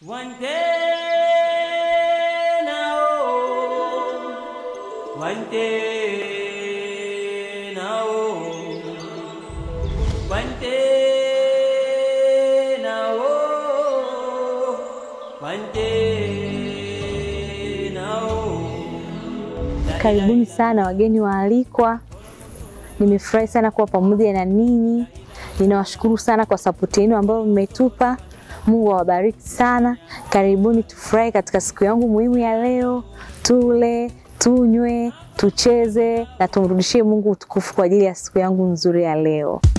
One day now, one day now, one day now, one day now. Karibuni sana wageni waalikwa. Nimefurahi sana kuwa pamoja na ninyi. Ninawashukuru sana kwa sapoti yenu ambayo mmetupa. Mungu awabariki sana. Karibuni tufurahi katika siku yangu muhimu ya leo, tule, tunywe, tucheze na tumrudishie Mungu utukufu kwa ajili ya siku yangu nzuri ya leo.